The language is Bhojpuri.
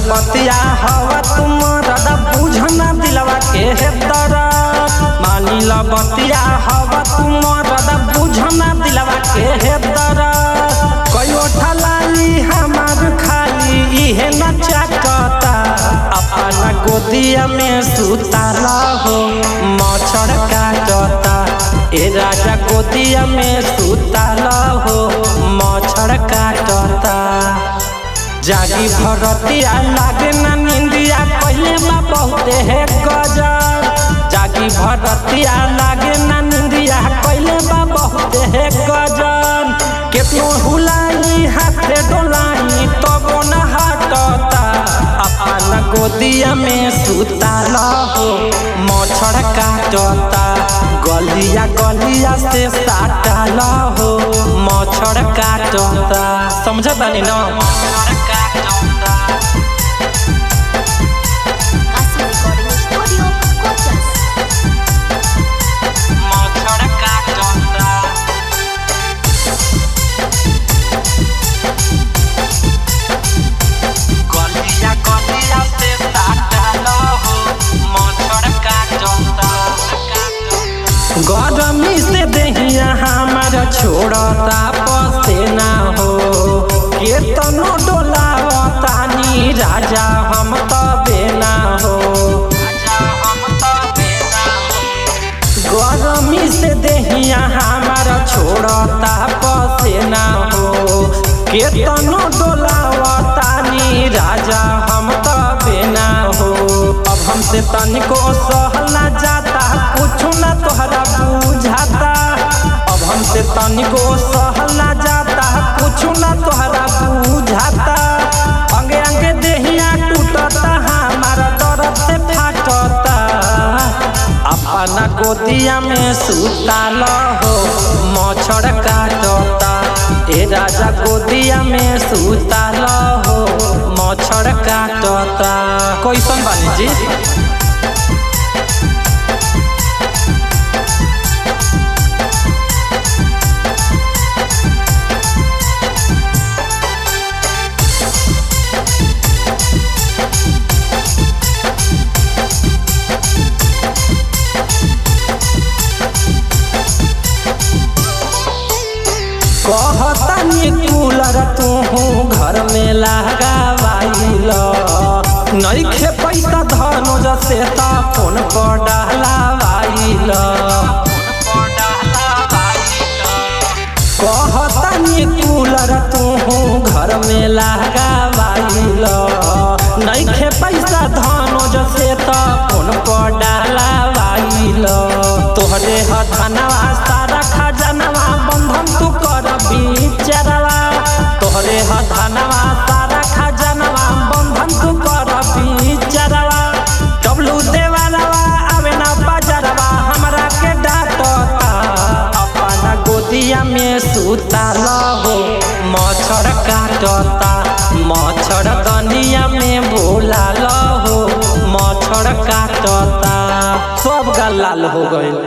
बतिया हवा तुम रदा बुझना दिलवा के है दरद मानी ल बतिया हवा तुम रदा बुझना दिलवा के है दरद कयो ठलाली हमार खाली इहे न चाटता अपना गोदिया में सुताला हो मच्छर काटता ए राजा गोदिया में सुताला हो मच्छर काटता जागी भरतिया लागे ना निंदिया पहले बा बहुते है गजब जागी भरतिया लागे ना निंदिया पहले बा बहुते है गजब केतनो हुलाई हाथे डोलाई तबो न हटता अपना गोदिया में सुताला हो मच्छर काटता गलिया गलिया से साटाला हो मच्छर काटता समझ बानी ना Casio Recording Studio, Cochas. मच्छर काटता गलिया गलिया से साटाला हो मच्छर काटता गरमी से दहिया हमार छोड़ता पसेना हो केतनो डोलावतानी राजा हम तबे ना हो गरमी से दहिया हमार छोड़ता पसेना हो केतनो डोलावतानी राजा हम तबे ना हो अब हमसे तनिको सहल ना जाता कुछ ना तोहरा बुझाता अब हमसे तनिको सहल ना जाता कुछ ना तोहरा बुझाता अंगे अंगे देहिया टूटता हमारा दर्द से फाटता अपना गोदिया में सुताल हो मच्छर काटता ए राजा गोदिया में सुताल हो मच्छर काटता कैसन बानी जी कहतानी कूलर तू घर में लगावाइल नइखे पैसा धनुज से त फोन पर डालावाइल कहतानी कूलर तू घर में लगावाइल नइखे पैसा धनुज से त फोन पर डालावाइल तोहरे ह धनवा सारा खजनवा बंधन तू कर बिचरवा तोहरे ह धनवा सारा खजनवा बंधन तू कर बिचरवा डब्लू देवालवा आवे ना बजरवा हमरा के डांटता अपना गोदिया में सुताल हो मच्छर काटता मच्छर दनिया में बोलाल हो मच्छर काटता सब गाल लाल हो गइल